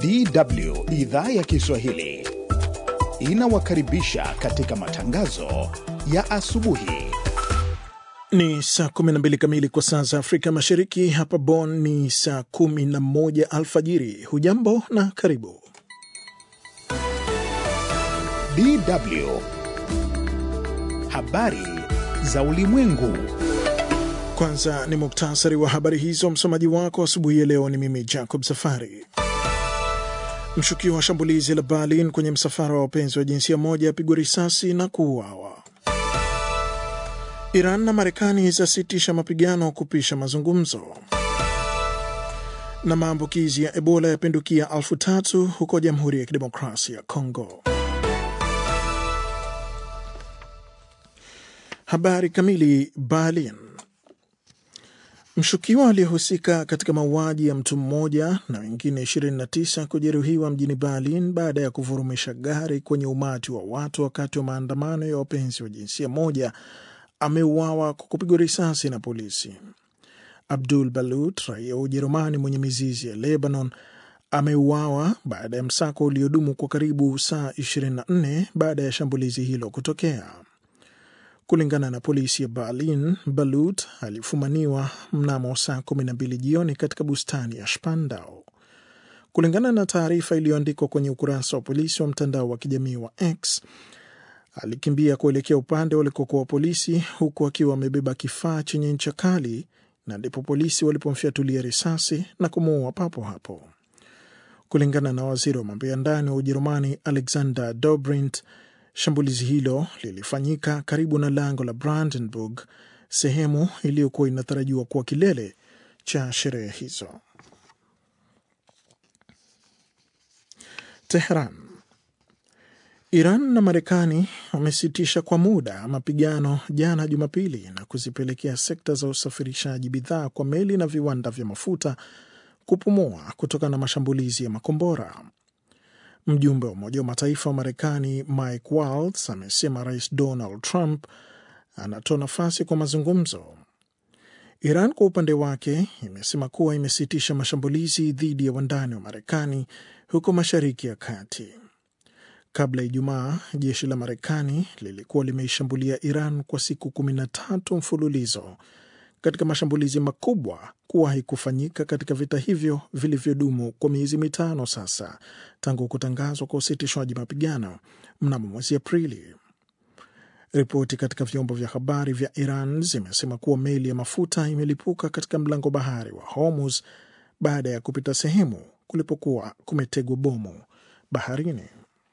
DW idhaa ya Kiswahili inawakaribisha katika matangazo ya asubuhi. Ni saa 12 kamili kwa saa za Afrika Mashariki. Hapa Bonn ni saa 11 alfajiri. Hujambo na karibu. DW habari za ulimwengu. Kwanza ni muktasari wa habari hizo. Msomaji wako asubuhi ya leo ni mimi Jacob Safari. Mshukiwa wa shambulizi la Berlin kwenye msafara wa wapenzi wa jinsia moja apigwa risasi na kuuawa. Iran na Marekani zasitisha mapigano kupisha mazungumzo. Na maambukizi ya Ebola yapindukia elfu tatu huko Jamhuri ya Kidemokrasia ya Kongo. Habari kamili. Berlin. Mshukiwa aliyehusika katika mauaji ya mtu mmoja na wengine 29 kujeruhiwa mjini Berlin baada ya kuvurumisha gari kwenye umati wa watu wakati wa maandamano ya wapenzi wa jinsia moja ameuawa kwa kupigwa risasi na polisi. Abdul Balut, raia wa Ujerumani mwenye mizizi ya Lebanon, ameuawa baada ya msako uliodumu kwa karibu saa 24 baada ya shambulizi hilo kutokea. Kulingana na polisi ya Berlin, Balut alifumaniwa mnamo saa 12 jioni katika bustani ya Spandau. Kulingana na taarifa iliyoandikwa kwenye ukurasa wa polisi wa mtandao wa kijamii wa X, alikimbia kuelekea upande walikokuwa polisi, huku akiwa amebeba kifaa chenye ncha kali, na ndipo polisi walipomfyatulia risasi na kumuua papo hapo. Kulingana na waziri wa mambo ya ndani wa Ujerumani Alexander Dobrindt, Shambulizi hilo lilifanyika karibu na lango la Brandenburg, sehemu iliyokuwa inatarajiwa kuwa kilele cha sherehe hizo. Teheran. Iran na Marekani wamesitisha kwa muda mapigano jana Jumapili na kuzipelekea sekta za usafirishaji bidhaa kwa meli na viwanda vya mafuta kupumua kutokana na mashambulizi ya makombora. Mjumbe wa Umoja wa Mataifa wa Marekani Mike Waltz amesema Rais Donald Trump anatoa nafasi kwa mazungumzo. Iran kwa upande wake imesema kuwa imesitisha mashambulizi dhidi ya wandani wa Marekani huko Mashariki ya Kati. Kabla ya Ijumaa, jeshi la Marekani lilikuwa limeishambulia Iran kwa siku kumi na tatu mfululizo katika mashambulizi makubwa kuwahi kufanyika katika vita hivyo vilivyodumu kwa miezi mitano sasa tangu kutangazwa kwa usitishwaji mapigano mnamo mwezi Aprili. Ripoti katika vyombo vya habari vya Iran zimesema kuwa meli ya mafuta imelipuka katika mlango bahari wa Hormuz baada ya kupita sehemu kulipokuwa kumetegwa bomu baharini.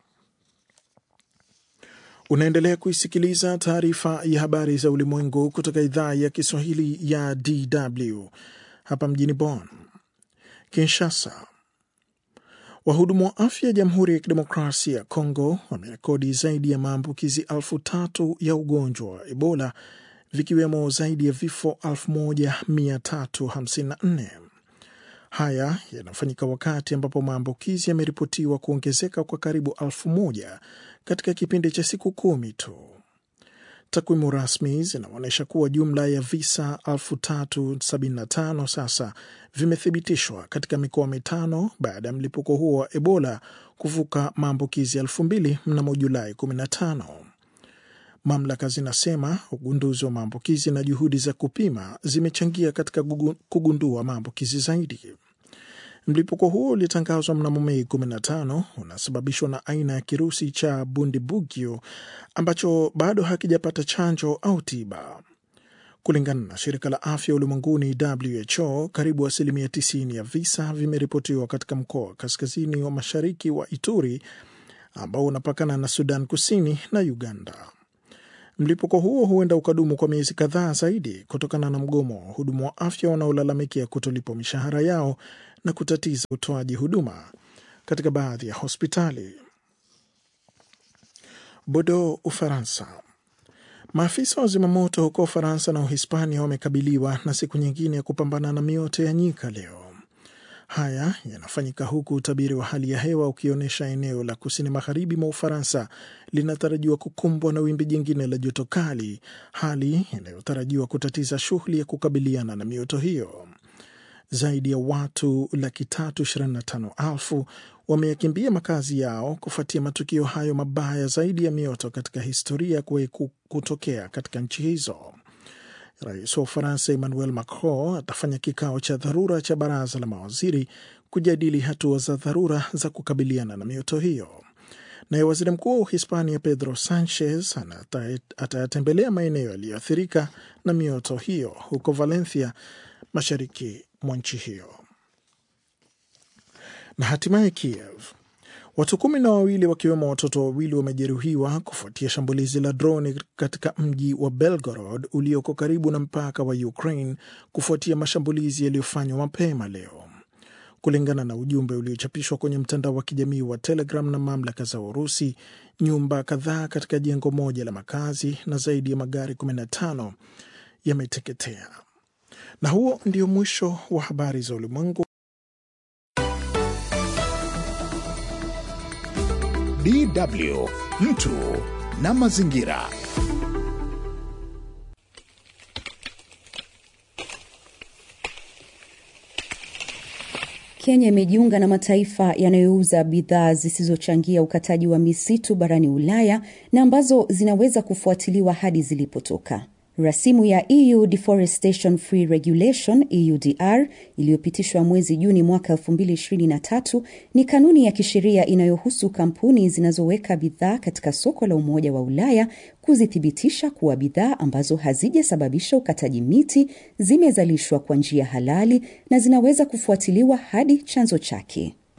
Unaendelea kuisikiliza taarifa ya habari za ulimwengu kutoka idhaa ya Kiswahili ya DW hapa mjini Bonn. Kinshasa, wahudumu wa afya ya Jamhuri ya Kidemokrasia ya Kongo wamerekodi zaidi ya maambukizi elfu tatu ya ugonjwa wa Ebola, vikiwemo zaidi ya vifo 1354. Haya yanafanyika wakati ambapo maambukizi yameripotiwa kuongezeka kwa karibu elfu moja katika kipindi cha siku kumi tu. Takwimu rasmi zinaonyesha kuwa jumla ya visa 3075 sasa vimethibitishwa katika mikoa mitano baada ya mlipuko huo wa Ebola kuvuka maambukizi elfu mbili mnamo Julai 15. Mamlaka zinasema ugunduzi wa maambukizi na juhudi za kupima zimechangia katika kugundua maambukizi zaidi. Mlipuko huo ulitangazwa mnamo Mei 15 unasababishwa na aina ya kirusi cha Bundibugyo ambacho bado hakijapata chanjo au tiba. Kulingana na shirika la afya ulimwenguni WHO, karibu asilimia 90 ya visa vimeripotiwa katika mkoa wa kaskazini wa mashariki wa Ituri ambao unapakana na Sudan Kusini na Uganda. Mlipuko huo huenda ukadumu kwa miezi kadhaa zaidi kutokana na mgomo wa wahudumu wa afya wanaolalamikia kutolipwa mishahara yao na kutatiza utoaji huduma katika baadhi ya hospitali. Bordeaux, Ufaransa. Maafisa wa zimamoto huko Ufaransa na Uhispania wamekabiliwa na siku nyingine ya kupambana na mioto ya nyika leo. Haya yanafanyika huku utabiri wa hali ya hewa ukionyesha eneo la kusini magharibi mwa Ufaransa linatarajiwa kukumbwa na wimbi jingine la joto kali, hali inayotarajiwa kutatiza shughuli ya kukabiliana na mioto hiyo. Zaidi ya watu laki tatu ishirini na tano elfu wameyakimbia makazi yao kufuatia matukio hayo mabaya zaidi ya mioto katika historia kuwahi kutokea katika nchi hizo. Rais wa Ufaransa Emmanuel Macron atafanya kikao cha dharura cha baraza la mawaziri kujadili hatua za dharura za kukabiliana na mioto hiyo. Naye waziri mkuu wa Uhispania Pedro Sanchez atayatembelea maeneo yaliyoathirika na mioto hiyo huko Valencia, mashariki mwa nchi hiyo. Na hatimaye Kiev, watu kumi na wawili wakiwemo watoto wawili wamejeruhiwa kufuatia shambulizi la droni katika mji wa Belgorod ulioko karibu na mpaka wa Ukraine kufuatia mashambulizi yaliyofanywa mapema leo. Kulingana na ujumbe uliochapishwa kwenye mtandao wa kijamii wa Telegram na mamlaka za Urusi, nyumba kadhaa katika jengo moja la makazi na zaidi ya magari 15 yameteketea. Na huo ndio mwisho wa habari za ulimwengu. DW mtu na mazingira. Kenya imejiunga na mataifa yanayouza bidhaa zisizochangia ukataji wa misitu barani Ulaya na ambazo zinaweza kufuatiliwa hadi zilipotoka. Rasimu ya EU Deforestation Free Regulation EUDR iliyopitishwa mwezi Juni mwaka 2023 ni kanuni ya kisheria inayohusu kampuni zinazoweka bidhaa katika soko la Umoja wa Ulaya kuzithibitisha kuwa bidhaa ambazo hazijasababisha ukataji miti zimezalishwa kwa njia halali na zinaweza kufuatiliwa hadi chanzo chake.